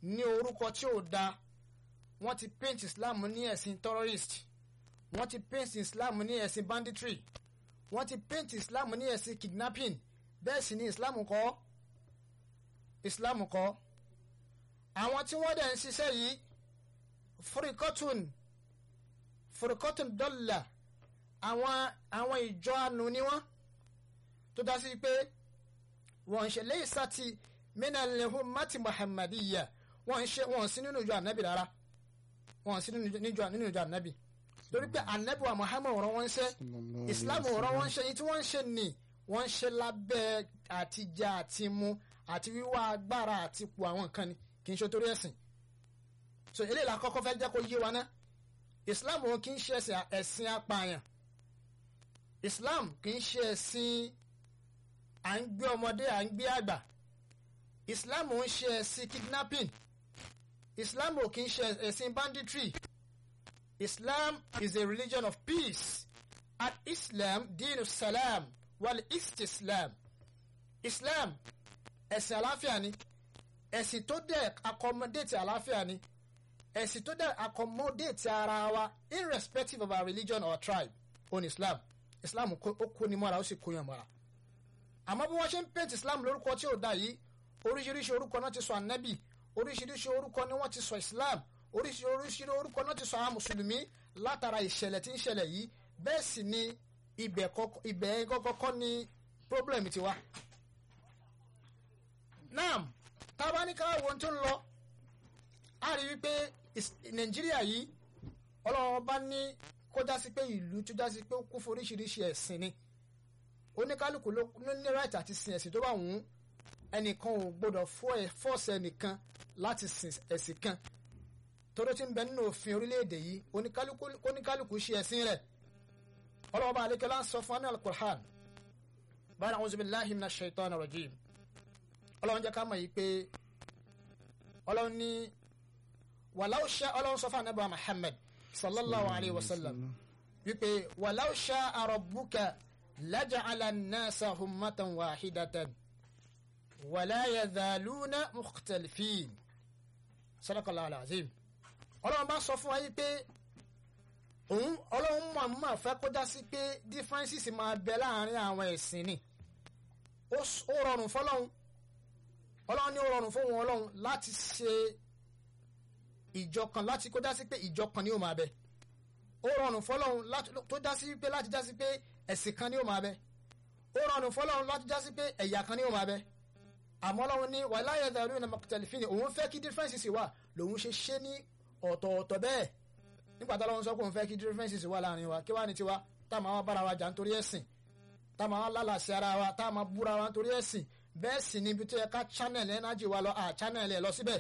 ní orúkọ tí ò da wọ́n ti paint islam ní ẹ̀sìn terrorist wọ́n ti paint islam ní ẹ̀sìn banditry wọ́n ti paint islam ní ẹ̀sìn kidnapping bẹ́ẹ̀ sì ni islam kọ́ islam kọ́ àwọn tí wọ́n dẹ̀ ń ṣiṣẹ́ yìí furikotun furikotun dọ́là àwọn àwọn ìjọ anu ni wọ́n tó dá sí pé wọ́n ń ṣe lẹ́yìn sátì minalehun mati muhammadiya wọ́n ń ṣe wọ́n sí nínú ìjọ anabi rárá wọ́n sí nínú ìjọ nínú ìjọ anabi torí pé anabi wa muhammad ọ̀rọ̀ wọn ń ṣe islam ọ̀rọ̀ wọn ń ṣe yìí tí wọ́n ń ṣe ni wọ́n ń ṣe lábẹ́ àtijọ́ àti mu àti wíwá agbára àti ipò àwọn nǹkan ni kì í ṣe torí ẹ̀sìn so eléyìí la kọ́kọ́ fẹ́ jẹ́ kó yé wa ná islam wọn kì í ṣe ẹ̀sìn ẹ̀sìn apààyàn islam kì í ṣe ẹ̀sìn à ń gbé ọmọdé à ń gbé àgbà islam ò ń ṣe ẹ̀sìn kidnapping islam ò kì í ṣe ẹ̀sìn banditry islam is a religion of peace at islam dinu salam wal istislam islam ẹ̀sìn àlàáfíà ni ẹ̀sìn tó dẹ̀ accommodate àlàáfíà ni ẹ̀sìn tó dẹ̀ accommodate ara wa irrespective of our religion or tribe on islam islam ó kó ni mọ́ra ó sì kó yàn mọ́ra àmọ́ bí wọ́n ṣe ń paint islam lórúkọ tí ò dá yìí oríṣiríṣi orúkọ náà ti sọ ànábì oríṣiríṣi orúkọ ni wọ́n ti sọ islam oríṣiríṣi orúkọ náà ti sọ àwọn mùsùlùmí látara ìṣẹ̀lẹ̀ tí ń ṣẹlẹ̀ yìí bẹ́ẹ̀ sì ni ibẹ̀ kọ́kọ́ ni problem ti wá. naam tábánikà wo tó ń lọ a rí wípé nàìjíríà yìí ọlọ́run bá ní kó já sí pé ìlú tó já sí pé ó kún fún oríṣiríṣi ẹ̀sìn ni oníkálukú ló ní right àti sin ẹ̀sìn tó bá wù ú ẹnìkan ò gbọdọ̀ fọ́ọ̀sì ẹnìkan láti sin ẹ̀sìn kan tóró tí ń bẹ nínú òfin orílẹ̀-èdè yìí oníkálukú ṣe ẹ̀sìn rẹ̀ ọlọ́wọ́ bá alekela ń sọ fún anil Qur'an báyìí a'udhu billahi minash shaitani rajim ọlọ́run jẹ́ ká mọ̀ yìí pé ọlọ́run ní walau sha ọlọ́run sọ fún anábà Muhammad sallallahu alayhi wa sallam wípé walau sha'a rabbuka laja'ala an-nasa ummatan wahidatan wala yazaluna mukhtalifin sadaqallahu al-azim ọlọ́run bá sọ fún wa yìí pé òun ọlọ́run mọ̀ mọ̀ fẹ́ kó dá sí pé differences máa bẹ láàrin àwọn ẹ̀sìn ni ó rọrùn fọlọ́run ọlọ́run ní ó rọrùn fún wọn ọlọ́run láti ṣe ìjọkan láti kó dá sí pé ìjọkan ni ó máa bẹ ó rọrùn fọlọ́run tó dá sí pé láti dá sí pé ẹ̀sìn kan ni ó máa bẹ ó rọrùn fọlọ́run láti dá sí pé ẹ̀yà kan ni ó máa bẹ àmọ́ ọlọ́run ní wala yazaluna mukhtalifin òun fẹ́ kí differences wà lòun ṣe ṣe ní ọ̀tọ̀ọ̀tọ̀ bẹ́ẹ̀ nígbà tó lọ́wọ́ sọ pé òun fẹ́ kí differences wà láàrin wa kí wàá ní tiwa tá a máa bára wa jà nítorí ẹ̀sìn tá a máa lálàsí ara wa tá a máa búra wa nítorí ẹ̀sìn bẹ́ẹ̀ sì ni ibi tó yẹ ká channel energy wa lọ à channel ẹ̀ lọ síbẹ̀.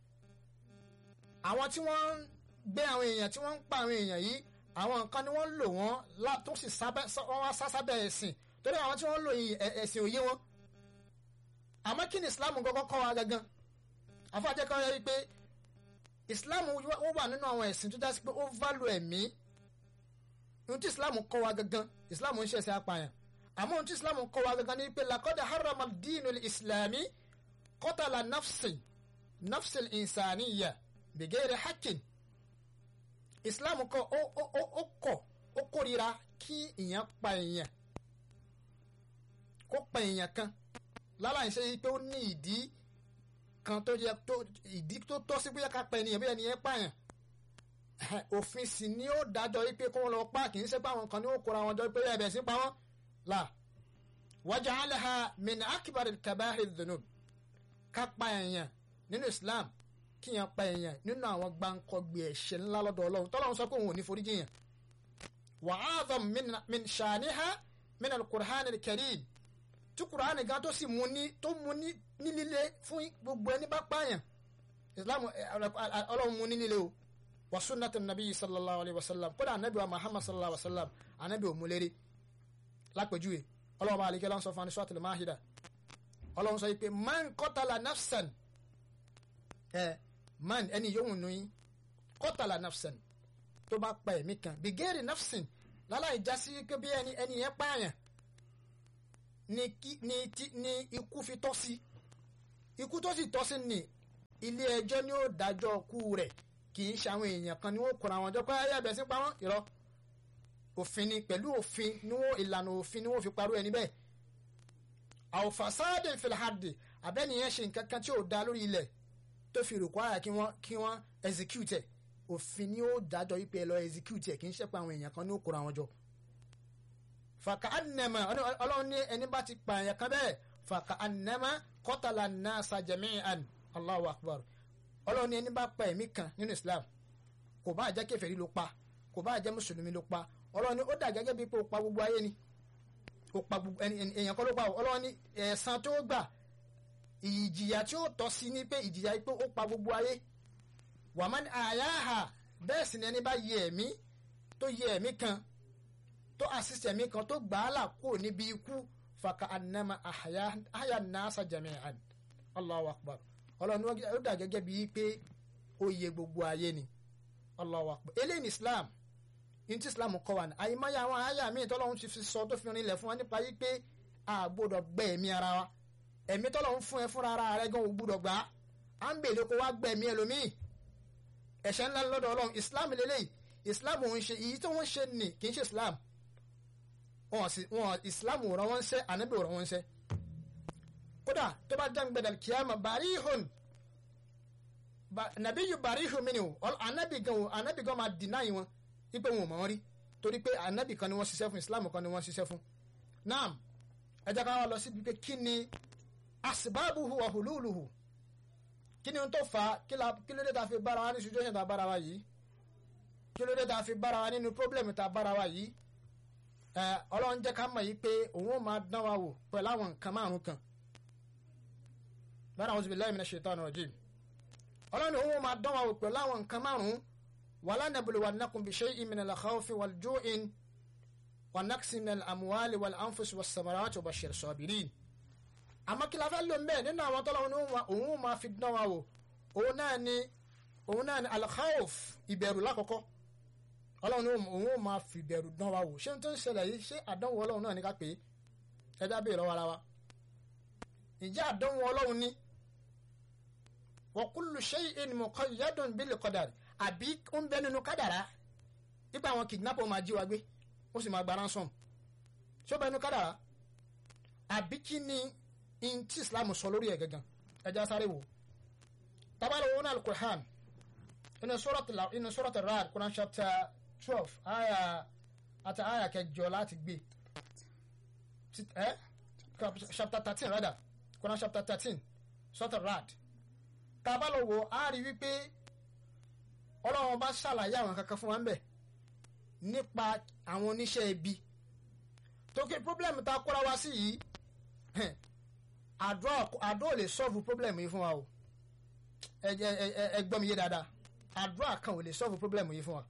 àwọn tí wọ́n ń gbé àwọn èèyàn tí wọ́n ń pa àwọn èèyàn yìí àwọn nǹkan ni wọ́n ń lò wọ́n tó sì wọ́n wá sásábẹ̀ ẹ̀sìn torí àwọn tí wọ́n ń lò ẹ̀sìn òye wọn. àmọ́ kí ni Islam kọ́kọ́ kọ́ wa gangan àfọ̀jẹ́kọ́ yẹ wípé islam ó wà nínú àwọn ẹ̀sìn tó dá sí pé ó value ẹ̀mí ohun tí islam kọ́ wa gangan islam ń ṣẹ̀ṣẹ̀ apààyàn àmọ́ ohun tí islam kọ́ wa gangan ni pé lakọ́dà harama dínú islami kọ́tàlá nafsin nafsil insaniya bigere hakin islam kọ́ ó kọ́ ó kórira kí èèyàn pa èèyàn kó pa èèyàn kan láláì ṣe pé ó ní ìdí kan tó yẹ tó ìdí tó tọ́ sí bóyá ká pa ènìyàn bóyá ènìyàn pààyàn òfin sì ni ó dájọ́ wípé kó wọn lọ pa kì í ṣe pé àwọn kan ní ó kóra wọn jọ pé ẹ̀bẹ̀ sí pa wọ́n là waja'alaha min akbaril kaba'iri dhunub ká pa èèyàn nínú Islam kí yẹn pa èèyàn nínú àwọn gbàǹkọ̀gbì ẹ̀ṣẹ̀ ńlá lọ́dọ̀ Ọlọ́run tọ́lọ́run sọ pé òun ò ní foríjì yẹn wa a'zam min shaniha min al-Qur'an al-Karim tí kùránì gan tó sì mú ní tó mú ní nílé fún gbogbo ẹni bá pààyàn islam ọlọ́run mú ní nílé o wa sunnatu nabi sallallahu alayhi wa sallam kódà anabi wa muhammad sallallahu alayhi wa sallam anabi ò mú lérí lápèjúwe ọlọ́run bá àlekẹ́ lọ́n sọ fún anisọ́tìlẹ̀ máhìdá ọlọ́run sọ yìí pé man qatala nafsan ẹ man ẹni yóò nù yín qatala nafsan tó bá pa ẹ̀mí kan bigeri nafsin láláì jásí pé bí ẹni ẹni yẹn pààyàn ni kí ni ti ni ikú fi tọ́ sí ikú tó sì tọ́ sí ni ilé ẹjọ́ ni ó dájọ́ kú rẹ̀ kì í ṣe àwọn èèyàn kan ni wọ́n kóra wọn jọ pé ayé abẹ́sí pa wọ́n irọ́ òfin ni pẹ̀lú òfin ni wọ́n ìlànà òfin ni wọ́n fi parọ́ ẹni bẹ́ẹ̀ àwòfàsáàdì filhadi abẹ́niyẹn ṣe nǹkan kan tí ò da lórí ilẹ̀ tó fi rògbò àyà kí wọ́n kí wọ́n execute ẹ̀ òfin ni ó dájọ́ wípé ẹ lọ execute ẹ̀ kì í ṣe pé àwọn èèyàn kan ní ó kóra wọn jọ fàkà ànàmà ọlọ́run ní ẹni bá ti pa èèyàn kan bẹ́ẹ̀ fàkà ànàmà kọ́tàlá nasa jami'an Allahu akbar ọlọ́run ní ẹni bá pa ẹ̀mí kan nínú Islam kò bá jẹ́ kèfèrí ló pa kò bá jẹ́ mùsùlùmí ló pa ọlọ́run ní ó dà gẹ́gẹ́ bí pé ó pa gbogbo ayé ni ó pa gbogbo èèyàn kan ló pa ọlọ́run ní ẹ̀san tó gbà ìjìyà tí ó tọ́ sí ní pé ìjìyà pé ó pa gbogbo ayé wàmán àyàhà bẹ́ẹ̀ sì ni ẹni bá yẹ ẹ̀mí tó yẹ ẹ̀mí kan tó assist ẹ̀mí kan tó gbà á là kó níbi ikú fàkà ànàmà àyà nàásà jami'an Allahu akbar ọlọ́run ó dà gẹ́gẹ́ bíi pé ó yẹ gbogbo ayé ni Allahu akbar eléyìí ní Islam ní ti Islam kọ́ wa ní àyèmáyé àwọn àyà míì tọ́lọ́run ti fi sọ tó fi rinlẹ̀ fún wa nípa yí pé a gbọ́dọ̀ gbẹ ẹ̀mí ara wa ẹ̀mí tọ́lọ́run fún ẹ fúnra ara rẹ gan ò gbọ́dọ̀ gbà á ń bèèrè kó wá gbẹ ẹ̀mí ẹlòmíì ẹ̀ṣẹ̀ ńlá lọ́dọ̀ ọlọ́run Islam lélẹ́yìí Islam òun ṣe èyí tí wọ́n ṣe nì kì í ṣe Islam wọn sì wọn Islam ò rán wọn ṣẹ́ ànábì ò rán wọn ṣẹ́ kódà tó bá jẹ́ gbẹdẹ̀ kíámà barihun nàbí yìí barihun mi ni o ànábì gan o ànábì gan máa deny wọn wípé wọn ò mọ̀ wọn rí torí pé ànábì kan ni wọ́n ṣiṣẹ́ fún Islam kan ni wọ́n ṣiṣẹ́ fún naam ẹ jẹ́ ká wá lọ síbi pé kí ni asibabuhu wa hululuhu kí ni tó fa kí ló dé ta fi bára wa ní situation ta bára wa yìí kí ló dé ta fi bára wa nínú problem ta bára wa yìí ẹ ọlọ́run jẹ́ ká mọ̀ yìí pé òun ó máa dán wa wò pẹ̀lú àwọn nǹkan márùn kan bára a'udhu billahi minash shaitani rajim ọlọ́run òun ó máa dán wa wò pẹ̀lú àwọn nǹkan márùn wala nabluwannakum bi shay'in minal khawfi wal ju'in wa naqsin minal amwali wal anfusi was samarati wa bashir sabirin àmọ́ kí la fẹ́ lò ń bẹ́ẹ̀ nínú àwọn tọ́lọ́run òun ó máa fi dán wa wò òun náà ni òun náà ni al-khawf ìbẹ̀rù lákọ̀ọ́kọ́ ọlọ́run ní òun ó máa fi ìbẹ̀rù dán wa wò ṣé n tó ń ṣẹlẹ̀ yìí ṣé àdánwò ọlọ́run náà ní ká pé ẹja bèèrè lọ́wọ́ ara wa ìjẹ́ àdánwò ọlọ́run ní wa kullu shay'in muqayyadun bil qadar àbí ó ń bẹ nínú kádàrá nípa àwọn kidnapper máa jí wa gbé ó sì máa gba ransom ṣé ó bẹ nínú kádàrá àbí kí ni in tí Islam sọ lórí ẹ̀ gangan ẹja sáré wò tabalẹ̀ wọn al-Qur'an inú suratul inú suratul Ra'd Quran chapter twelve aya àti aya kẹjọ láti gbé ẹ chapter thirteen rather Quran chapter thirteen suratul Ra'd tabalẹ̀ wo a rí wípé ọlọ́run bá ṣàlàyé àwọn kankan fún wa ń bẹ̀ nípa àwọn oníṣẹ́ ibi tó kí problem ta kóra wá sí yìí àdúrà àdúrà lè solve problem yìí fún wa o ẹ ẹ ẹ gbọ́ mi yé dáadáa àdúrà kan ò lè solve problem yìí fún wa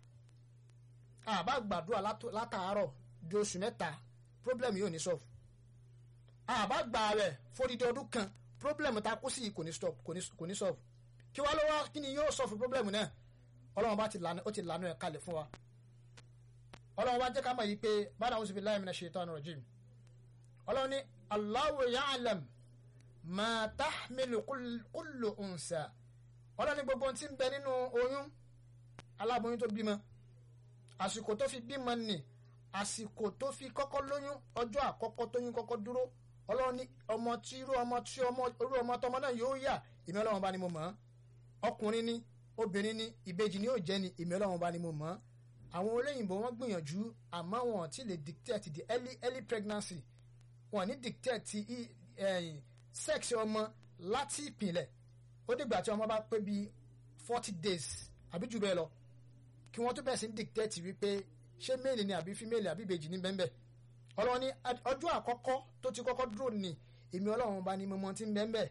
àbá gbàdúrà látàárọ̀ di oṣù mẹ́ta problem yìí ò ní solve àbá gbà rẹ̀ fódìdí ọdún kan problem ta kó sí kò ní stop kò ní solve kí wá ló wá kí ni yóò solve problem náà ọlọ́run bá ti lànà ó ti lànà ẹ̀ kalẹ̀ fún wa ọlọ́run wá jẹ́ ká mọ̀ yìí pé báyìí àwọn òṣèlú láì mìíràn shaitan rajim ọlọ́run ní Allahu ya'lam ma tahmilu kullu unsa ọlọ́run ní gbogbo tí ń bẹ nínú oyún aláboyún tó bímọ àsìkò tó fi bímọ nì àsìkò tó fi kọ́kọ́ lóyún ọjọ́ àkọ́kọ́ tóyún kọ́kọ́ dúró ọlọ́run ní ọmọ tí irú ọmọ tí ọmọ irú ọmọ tọmọ náà yóò yà ìmọ̀ ọlọ́run bá ní mo mọ̀ ọkùnrin ní obìnrin ní ìbejì ní yóò jẹ́ ní ìmọ̀ ọlọ́run bá ní mo mọ̀ àwọn olóyìnbó wọn gbìyànjú àmọ́ wọn ti lè dictate the early early pregnancy wọn ní dictate sex ọmọ láti ìpìlẹ̀ ó dìgbà tí ọmọ bá pé bíi forty days àbí jù bẹ́ẹ̀ lọ kí wọ́n tó bẹ̀rẹ̀ sí ní dictate wípé ṣé male ni àbí female àbí ìbejì ní bẹ́ẹ̀ ọlọ́run ní ọjọ́ àkọ́kọ́ tó ti kọ́kọ́ dúró ní èmi ọlọ́run bá ní mo mọ tí ń bẹ́ẹ̀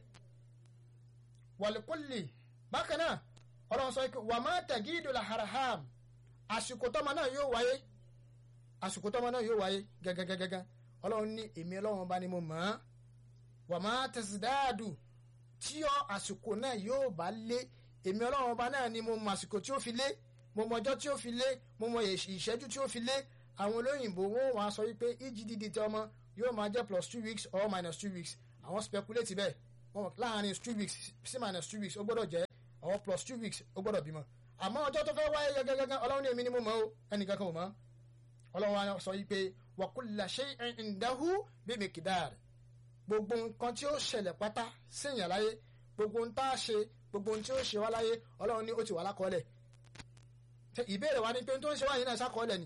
wàlíkùlì bákan náà ọlọ́run sọ pé wàmá tẹ̀gídò la haraham àsìkò tọ́mọ náà yóò wáyé àsìkò tọ́mọ náà yóò wáyé gẹ́gẹ́gẹ́gẹ́ ọlọ́run ní èmi ọlọ́run bá ní mo mọ̀ ọ́ wàmá tẹ̀sídáàdù tí ọ àsìkò náà yóò bá lé èmi ọlọ́run bá náà ní mo mọ àsìkò tí ó fi lé mo mọ ọjọ́ tí ó fi lé mo mọ ìṣẹ́jú tí ó fi lé àwọn olóyìnbó wọn wà sọ wípé EGDD tí ọmọ yóò máa jẹ́ plus two weeks or minus two weeks àwọn speculate bẹ́ẹ̀ wọn láàrin two weeks sí minus two weeks ó gbọ́dọ̀ jẹ́ or plus two weeks ó gbọ́dọ̀ bímọ àmọ́ ọjọ́ tó fẹ́ wáyé gẹ́gẹ́gẹ́ ọlọ́run ní èmi ni mo mọ̀ o ẹnìkan kan ò mọ̀ ọlọ́run wa sọ yìí pé wa kulla shay'in indahu bi miqdar gbogbo nǹkan tí ó ṣẹlẹ̀ pátá séèyàn láyé gbogbo ohun tá a ṣe gbogbo ohun tí ó ṣe wá láyé ọlọ́run ní ó ti wà lákọọ́lẹ̀ ìbéèrè wa ni pé ohun tó ń ṣe wá yìí náà ṣàkọọ́lẹ̀ ni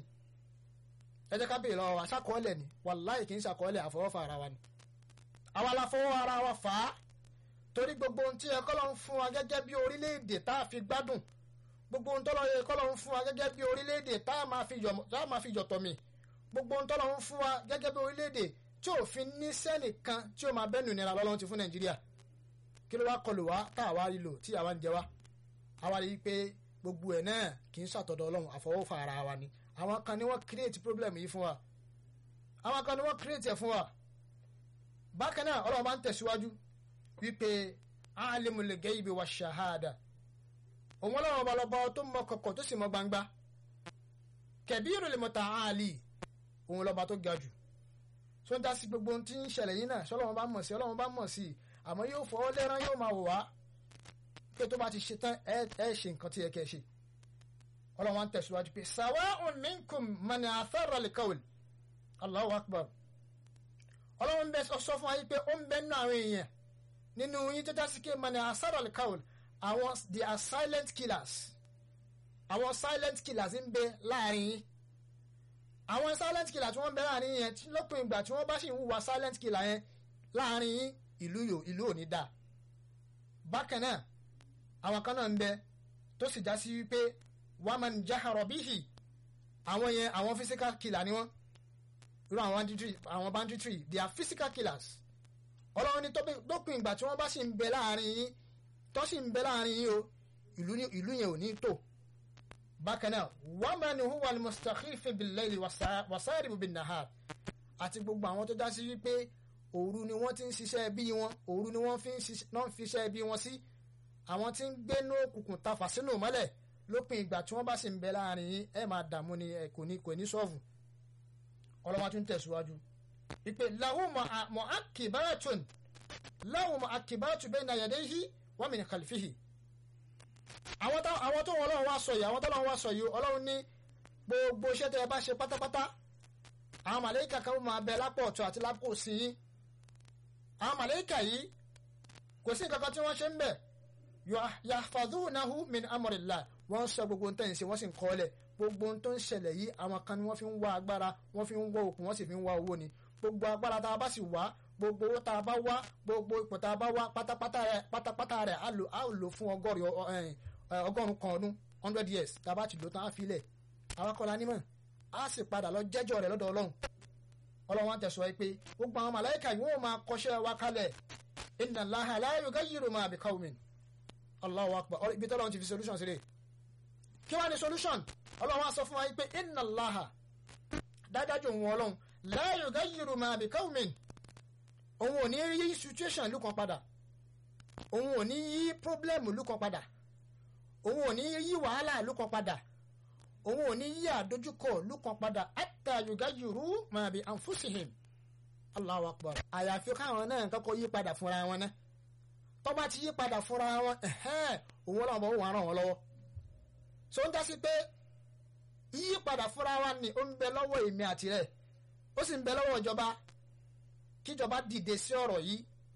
ẹ jẹ́ ká béèrè lọ́wọ́ wa ṣàkọọ́lẹ̀ ni wàláì kì í ṣàkọọ́lẹ̀ àfọwọ́fà ara wa ni àwa la fọwọ́ ara wa fà á torí gbogbo ohun tí ẹ kọ́ ló ń fún wa gẹ́gẹ́ bí orílẹ̀-èdè tá a fi gbádùn gbogbo ohun tọ́lọ́ yẹ kọ́ ló ń fún wa gẹ́gẹ́ bí orílẹ̀-èdè tá a máa fi yọ̀tọ̀ mi gbogbo ohun tọ́lọ́ ń fún wa gẹ́gẹ́ bí orílẹ̀-èdè tí òfin ní sẹ́nìkan tí ó máa bẹ́nu ìnira lọ́lọ́run ti fún nàìjíríà kí ló wá kọlù wá tá àwa rí lò tí àwa ń jẹ wá àwa rí i pé gbogbo ẹ̀ náà kì í ṣàtọ̀dọ̀ ọlọ́run àfọwọ́fà ara wa ni àwọn kan ni wọ́n create problem yìí fún wa àwọn kan ni wọ́n create ẹ̀ fún wa bákan náà ọlọ́run bá ń tẹ̀síwájú wípé alimul gaybi wa shahada òun ọlọ́run ọba lọ́ba tó mọ kọ̀kọ̀ tó sì mọ gbangba kabirul mutaali òun lọ́ba tó ga jù tó ń dá sí gbogbo ohun tí ń ṣẹlẹ̀ yín náà ṣọlọ́run bá mọ̀ sí ọlọ́run bá mọ̀ sí àmọ́ yóò fọwọ́ lẹ́rán yóò máa wò wá pé tó bá ti ṣe tán ẹ ẹ ṣe nǹkan tí ẹ kẹ́ ẹ ṣe ọlọ́run wa ń tẹ̀síwájú pé sawa'un minkum man athara al-qawl Allahu akbar ọlọ́run bẹ sọ fún wa yìí pé ó ń bẹ nínú àwọn èèyàn nínú yín tó dásí pé man athara al-qawl àwọn they are silent killers àwọn silent killers ń bẹ láàrin yín àwọn silent killer tí wọ́n bẹ láàrin yẹn lópin ìgbà tí wọ́n bá sì ń hùwà silent killer yẹn láàrin yín ìlú yò ìlú ò ní dáa bákan náà àwọn kan náà ń bẹ tó sì já sí wípé waman jahara bihi àwọn yẹn àwọn physical killer ni wọ́n irú àwọn banditry àwọn banditry they are physical killers ọlọ́run ní lópin ìgbà tí wọ́n bá sì ń bẹ láàrin yín tó sì ń bẹ láàrin yín o ìlú yẹn ò ní tò bákan náà waman huwa al-mustakhifu bil-layli wasaribu bin-nahar àti gbogbo àwọn tó já sí wípé òru ni wọ́n ti ń ṣiṣẹ́ bí wọn òru ni wọ́n fi ń ṣiṣẹ́ bí wọn sí àwọn tí ń gbé ní òkùnkùn tafà sínú mọ́lẹ̀ lópin ìgbà tí wọ́n bá sì ń bẹ láàrin yín ẹ máa dààmú ni ẹ kò ní kò ní sọ́ọ̀fù ọlọ́wọ́n tún tẹ̀síwájú ìpè lahu mu'aqibatun lahu mu'aqibatu bayna yadayhi wa min khalfihi àwọn tó wọn ọlọ́run wá sọ yìí àwọn tó ọlọ́run wá sọ yìí ọlọ́run ní gbogbo iṣẹ́ tẹ́ ẹ bá ṣe pátápátá àwọn màlẹ́kà kan máa bẹ lápò ọ̀tún àti lápò òsì yín àwọn màlẹ́kà yìí kò sí nǹkan kan tí wọ́n ṣe ń bẹ̀ yahfazunahu min amrillah wọ́n sọ gbogbo ohun tó ń ṣe wọ́n sì ń kọ́lẹ̀ gbogbo ohun tó ń ṣẹlẹ̀ yìí àwọn kan ni wọ́n fi ń wá agbára wọ́n fi ń wá okùn wọ́n sì fi ń wá owó ni gbogbo agbára tá a bá sì wá gbogbo owó tá a bá wá gbogbo ipò tá a bá wá pátápátá rẹ̀ pátápátá rẹ̀ á lò á lò fún ọgọ́rùn-ún kan ọdún hundred years tá a bá ti lò tán á fi lẹ̀ àwọn akọ́lá nímọ̀ á sì padà lọ jẹ́jọ́ rẹ̀ lọ́dọ̀ ọlọ́run ọlọ́run wa tẹ̀sọ́ pé gbogbo àwọn màláìka yìí wọ́n máa kọ́ṣẹ́ wa kalẹ̀ inna Allaha la yughayyiru ma bi qawmin Allahu akbar ibi tọ́lọ́run ti fi solution sílẹ̀ kí wàá ní solution ọlọ́run wa sọ fún wa pé inna Allaha dájájú òun ọlọ́run la yughayyiru ma bi qawmin òun ò ní yí situation ìlú kan padà òun ò ní yí problem ìlú kan padà òun ò ní yí wàhálà ìlú kan padà òun ò ní yí àdójúkọ ìlú kan padà hatta yughayyiru ma bi anfusihim Allahu akbar àyàfi káwọn náà kọ́kọ́ yí padà fúnra wọn náà tó bá ti yí padà fúnra wọn òun ọlọ́run bọ̀ wọ́n ràn wọ́n lọ́wọ́ so ń dá sí pé yí padà fúnra wa ni ó ń bẹ lọ́wọ́ èmi àti rẹ̀ ó sì ń bẹ lọ́wọ́ ìjọba kíjọba dìde sí ọ̀rọ̀ yìí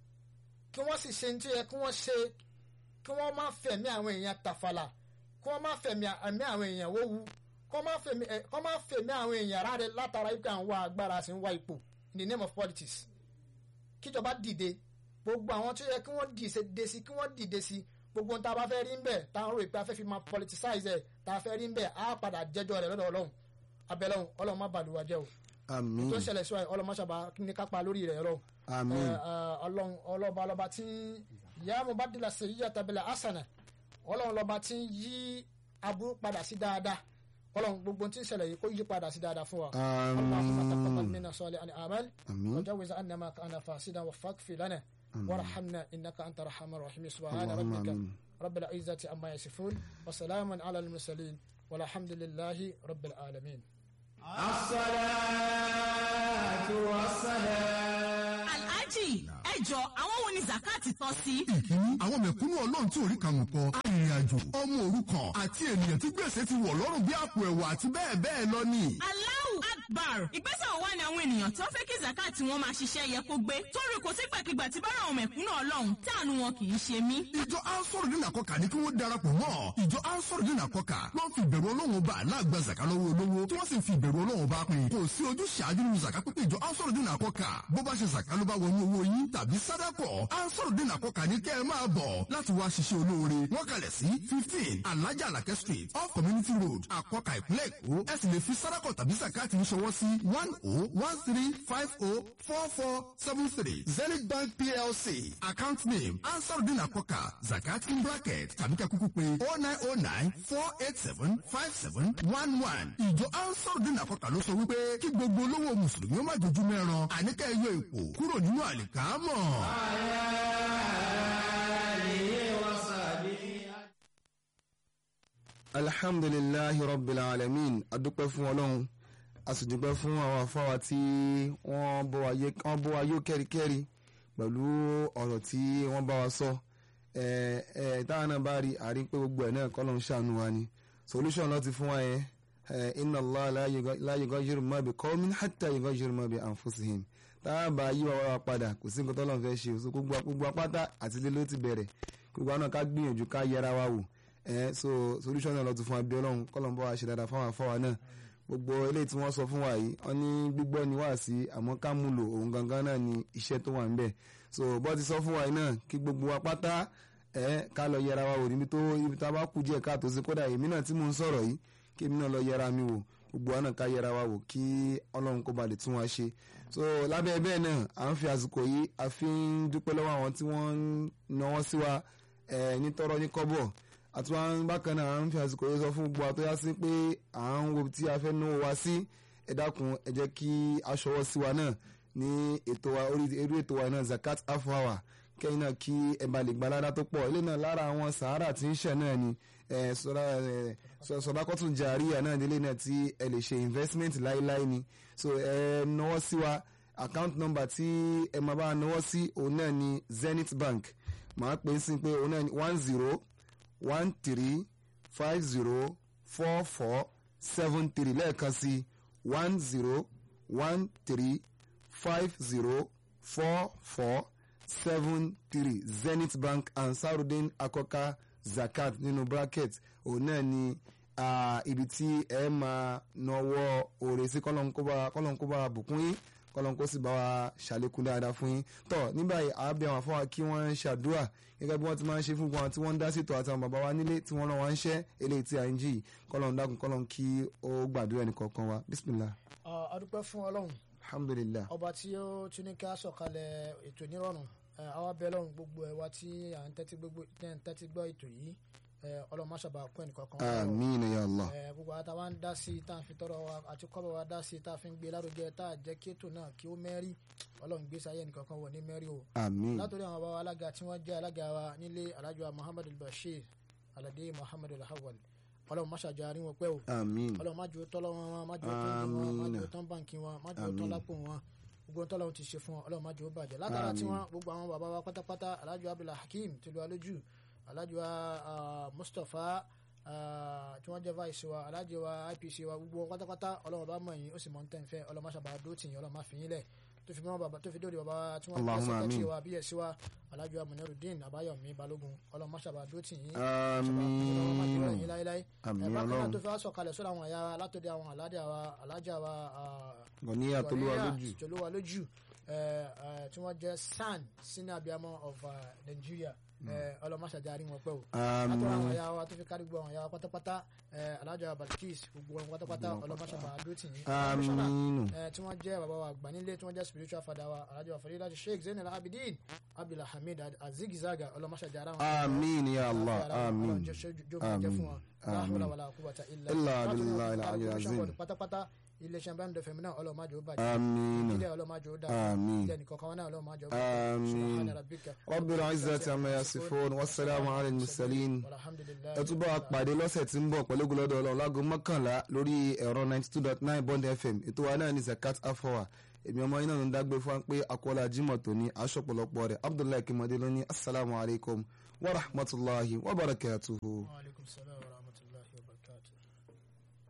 kí wọ́n sì ṣe ní tí yẹ kí wọ́n ṣe kí wọ́n má fẹ̀mí àwọn èèyàn tàfàlà kí wọ́n má fẹ̀mí ẹ̀mí àwọn èèyàn wówu kí wọ́n má fẹ̀mí àwọn èèyàn ráre látara ipò àwọn wá agbára sí ń wá ipò in the name of politics kíjọba dìde gbogbo àwọn tó yẹ kí wọ́n dìde sí kí wọ́n dìde sí gbogbo ohun tá a bá fẹ́ rí ń bẹ̀ tá a rò pé a fẹ́ fi máa politicize ẹ̀ tá a fẹ́ rí ń bẹ̀ á padà jẹ́jọ́ rẹ̀ lọ́dọ̀ ọlọ́run abẹ́lẹ́hùn ọlọ́run má bàlùwà jẹ́ o àmín tó ṣẹlẹ̀ sí wa ọlọ́run má ṣàbà ní kápá lórí rẹ̀ ọlọ́run àmín ọlọ́run ọlọ́ba ọlọ́ba tí ìyá mo bá dìlà sí yíyá tabilà asana ọlọ́run lọ́ba tí ń yí aburú padà sí dáadáa ọlọ́run gbogbo tí ń ṣẹlẹ̀ yìí kó yí padà sí dáadáa fún wa. اللهم تقبل منا صالح الأعمال àmín وجوز عنا ما كان فاسدا وفاغفر لنا وارحمنا إنك أنت الرحمن الرحيم سبحان اللهم ربك آمين. رب العزة عما يصفون وسلام على المرسلين والحمد لله رب العالمين الصلاة والسلام Al alhaji ẹ jọ àwọn wo ni zakati tọ́ sí. ìkíní àwọn mẹ̀kúnnù ọlọ́run tí orí kàmù kọ arìnrìn-àjò ọmọ òrukàn àti ènìyàn tí gbèsè ti wọ̀ lọ́rùn bí àpò ẹ̀wà àti bẹ́ẹ̀ bẹ́ẹ̀ lọ ni. Allahu Akbar ìgbésẹ̀ wo wá ni àwọn ènìyàn tó fẹ́ kí zakati wọn máa ṣiṣẹ́ yẹ kó gbé torí kò sígbàkigbà tí bára àwọn mẹ̀kúnnù ọlọ́run tí àánú wọn kì í ṣe mí. ìjọ ansoro dín àkọkà ní kí wọ́n darapọ̀ mọ́ ìjọ ansoro dín àkọkà ló ń fi ìbẹ̀rù ọlọ́run bá aláàgbà zaka lọ́wọ́ olówó tí wọ́n sì ń fi ìbẹ̀rù ọlọ́run bá pín kò sí ojú ṣáájú nínú zaka pípé ìjọ ansoro dín àkọkà bó bá ṣe zaka ló bá wọnú owó yín tàbí sádàkọ̀ ansoro dín àkọkà ní kẹ́ ẹ máa bọ̀ láti wá ṣiṣẹ́ olóore wọ́n kalẹ̀ sí fifteen alájà alakẹ́ street off community road àkọkà ìpínlẹ̀ èkó ẹ sì lè fi sádàkọ̀ tàbí zakati ṣọwọ́ sí one oh one three five oh four four seven three zenith bank plc account name ansarudin akoka zakat in bracket tàbí kẹ́ kúkú pé oh nine oh nine four eight seven five seven one one ìjọ ansarudin akoka ló sọ wípé kí gbogbo olówó mùsùlùmí ó má dojú mẹ́ran àníkẹ́ yọ ipò kúrò nínú àlìkámọ̀. alhamdulilahi rabbil alamin adúpẹ́ fún ọlọ́run a sì dúpẹ́ fún àwọn afáwa tí wọ́n bọ́ wa yó kẹ́ríkẹ́rí pẹ̀lú ọ̀rọ̀ tí wọ́n bá wa sọ táwọn náà bá rí àrí pé gbogbo ẹ̀ náà kọ́lọ́n ṣàánú wa ni solution lọ́ọ́ ti fún wa yẹn inna Allah la yughayyiru ma bi qawmin hatta yughayyiru ma bi anfusihim táwọn bá yí wa wá padà kò sí nǹkan tọ́lọ́n fẹ́ ṣe so gbogbo apáta àti ilé ló ti bẹ̀rẹ̀ gbogbo àwọn náà ká gbìyànjú ká yẹra wa wò so solution náà lọ́ọ́ ti fún wa bí ọlọ́run kọ́lọ́n bá wa ṣe dáadáa fáwọn afáwa náà gbogbo eléyìí tí wọ́n sọ fún wa yìí wọ́n ní gbígbọ́ ni wá sí àmọ́ ká mú lò òun gangan náà ni iṣẹ́ tó wà ń bẹ̀ so bọ́ ti sọ fún wa yìí náà kí gbogbo wa pátá ẹ̀ ká lọ yẹra wa wò níbi tó ibi tá a bá kú díẹ̀ káàtó sí kódà èmi náà tí mò ń sọ̀rọ̀ yìí kí èmi náà lọ yẹra mi wò gbogbo wa náà ká yẹra wa wò kí ọlọ́run kó ba lè tún wa ṣe so lábẹ́ bẹ́ẹ̀ náà à ń fi àsìkò yìí a fi ń dúpẹ́ lọ́wọ́ àwọn tí wọ́n ń náwó sí wa ní tọ́rọ́ ní kọ́bọ̀ àti wọn bákan náà à ń fi àsìkò yìí sọ fún gbogbo àtọ́yá sí pé à ń wo tí a fẹ́ náwó wa sí ẹ dákun ẹ jẹ́ kí a ṣọwọ́ sí wa náà ní ètò wa orí eré ètò wa náà zakat half hour kẹ́yìn náà kí ẹ bá lè gba ládá tó pọ̀ ilé náà lára àwọn sàárà tí ń ṣẹ̀ náà ni sọdákọ́tún jàríyà náà nílé náà tí ẹ lè ṣe investment láíláí ni so ẹ náwó sí wa account number tí ẹ máa bá náwó sí òun náà ni Zenith Bank màá pè é sí pé òun náà ni one zero one three five zero four four seven three lẹ́ẹ̀kan sí one zero one three five zero four four seven three Zenith Bank Ansarudeen Akoka Zakat nínú bracket òun náà ni ibi tí ẹ máa nọwọ́ òrè sí kọ́lọ́nkóbá bùkún yín kọ́lọ́nkó sì bá wa ṣàlékún dáadáa fún yín tọ́ nígbà yìí àábí àwọn afọwà kí wọ́n ń ṣàdúrà gẹ́gẹ́ bí wọ́n ti máa ń ṣe fún wọn tí wọ́n ń dá sètò àti àwọn bàbá wa nílé tí wọ́n rán wa ń ṣẹ́ eléyìí tí à ń jì kọ́lọ́n dákun kọ́lọ́n kí ó gbàdúrà ẹnì kọ̀ọ̀kan wa bisimilah. a dúpẹ́ fún ọlọ́run alhamdulilah. ọba tí ó tún ní ká sọ̀kalẹ̀ ètò nírọ̀rùn àwa bẹ̀ lọ́run gbogbo ẹ̀ wa tí à ń tẹ́tí gbọ́ ètò yìí ọlọ́run má ṣàbà kún ẹnìkankan. àmín ya Allah. gbogbo àti àwọn dá sí i tá à ń fi tọrọ wa àti kọ́bọ̀ wa dá sí i tá a fi ń gbé lárugẹ tá a jẹ́ kí ètò náà kí ó mẹ́rí ọlọ́run gbé sáyé ẹnìkankan wọ̀ ní mẹ́rí o. àmín. látòrí àwọn bàbá alága tí wọ́n jẹ́ alága wa nílé alájọ muhammadu bashir alade muhammadu alhawal ọlọ́run má ṣàjọ àárín wọn pẹ́ o. àmín. ọlọ́run má jò tọ́lọ́ wọn má jò tán wọn má jò tán báǹkì wọn má jò tán lápò wọn gbogbo ohun tọ́lọ́run ti ṣe fún wọn ọlọ́run má jò bàjẹ́ látara tí wọn gbogbo àwọn bàbá wa pátápátá alájọ abdullah hakeem tìlú alójú alájọ mustapha tí wọ́n jẹ́ vice wa alájọ wa IPC wa gbogbo wọn pátápátá ọlọ́run bá mọ̀ yín ó sì mọ̀ ń tẹ̀ ń fẹ́ ọlọ́run má ṣàbà dó tì yín ọlọ́run má fi yín lẹ̀ tó fi mọ́ bàbá tó fi dóde bàbá tí wọ́n jẹ́ sẹ́kẹ́tì wa bí ẹ̀sí wa alájọ amúnẹ́rùdín àbáyọ̀mí balógun ọlọ́run má ṣàbà dó tì yín àmín àmín ọlọ́run tó fi wá sọ̀kalẹ̀ sọ́dọ̀ àwọn ẹ̀yà látọ̀dẹ̀ àwọn aládé wa alájà wa gọ̀níyà tolúwa lójú tolúwa lójú tí wọ́n jẹ́ san senior abiyamọ of Nigeria ọlọmọṣàjà àrí wọn pẹ o àtọ àwọn ẹyà wa tó fi kárí gbọ àwọn ẹyà wa pátápátá alájà Balkis gbogbo wọn pátápátá ọlọmọṣàjà àdótì yìí àmín tí wọn jẹ bàbá wa àgbà nílé tí wọn jẹ spiritual father wa alájà wa fàdí láti sheikh zainal abidin abdulhamid azigizaga ọlọmọṣàjà àrà wọn. àmín ya Allah àmín àmín àmín ilà abilà ilà ayé azim pátápátá iléeṣẹ́ bá ń dọ̀fẹ́ mi náà ọlọ́mọdé ó bàjẹ́ àmín ìdílé ọlọ́mọdé ó dà àmín ilé nìkọ̀ọ̀kan wọn náà ọlọ́mọdé ó bàjẹ́ àmín subhana rabbika rabbil izzati amma yasifun wassalamu ala al-mursalin ẹ tún bá wa pàdé lọ́sẹ̀ tí ń bọ̀ pẹ̀lú gbọ́dọ̀ ọlọ́run láago mọ́kànlá lórí ẹ̀rọ ninety two dot nine bond fm ètò wa náà ní zakat afowa èmi ọmọ yín náà ń dágbé fún wa pé akọ́lá jimoh tó ní aṣọ́pọ̀lọpọ̀ rẹ̀ abdullahi kimade ló ní asalaamualeykum wa rahmatulahi wa barakatuhu. wa aleykum salaam wa rahmatulah.